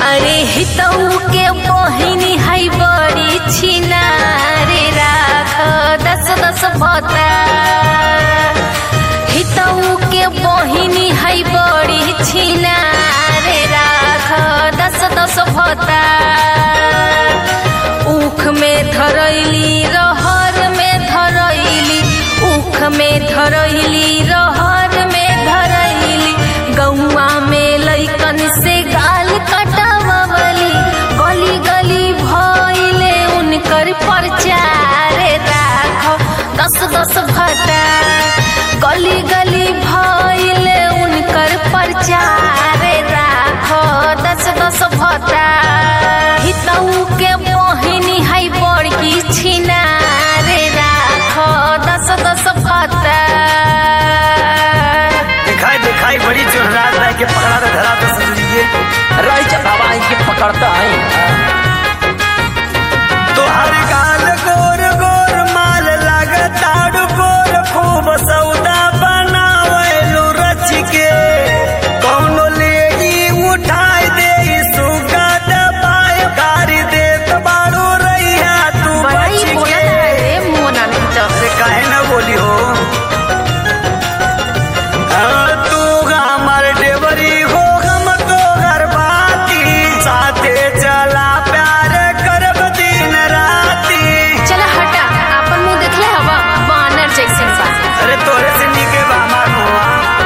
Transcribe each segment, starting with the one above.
अरे हितऊ के बहिनी है बड़ी छिना रे राख दस दस भता हितऊ के बहिनी है बड़ी छिना रे राख दस दस भता उख में धरैली रहर में धरैली उख में धरैली रहर में धरैली गौआ में लैकन से गाल कटावली गली गली भइले उनकर प्रचार राख दस दस भता गली गली भइले उनकर प्रचार राख दस दस भता हितऊ के बहिनी है बड़की छिना रे राख दस दस भता दिखाई दिखाई बड़ी जोरदार रह के पकड़ा तो धरा तो सजरिए रही जा बाबा इनके पकड़ता है तो हर गाल गोर गोर माल लगताड़ गोर खूब सौदा बनावेलू रच के कौनो लेगी उठाई दे सुगा दबाए गारी दे बाड़ू रैया तू बड़ाई बच बोला के रे मोना नहीं तो अरे काहे ना बोली हो हाँ, तू हमार डेवरी हो हम तो घर बाती साथे चला प्यार करब दिन राती चला हटा अपन मुंह देखले हवा बानर जैसन बा अरे तोरे से निके बा हमार मुआ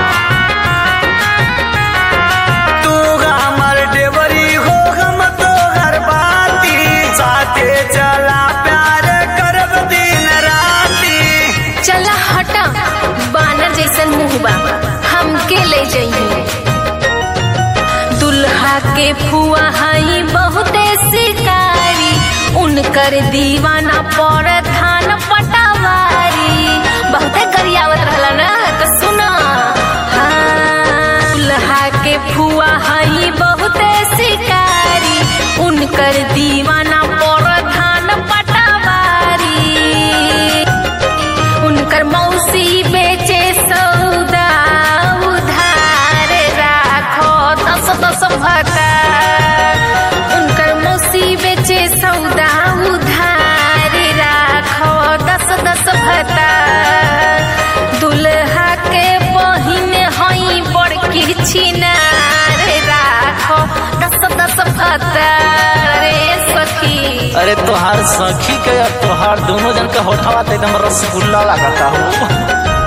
तू हमार डेवरी हो हम तो घर बाती साथे चला प्यार करब दिन राती चला हटा बानर जैसन मुंह बा हमके ले जाइए दुल्हा के फुआ हई बहुते शिकारी उनकर दीवाना पर धान पटावारी बहुते गरियावत रहला ना तो सुना हाँ, दुल्हा के फुआ हई बहुते शिकारी उनकर दीवाना पर धान पटावारी उनकर मौसी बेचे सौदा उधार राखो दस दस भता उनकर मौसी बेचे सौदा उधार राखो दस दस भता दुल्हा के बहिन हई बड़की छिनार राखो दस दस भता रे सखी अरे तोहार सखी के और तोहार दोनों जन के होठवा तो एकदम रसगुल्ला लगता हो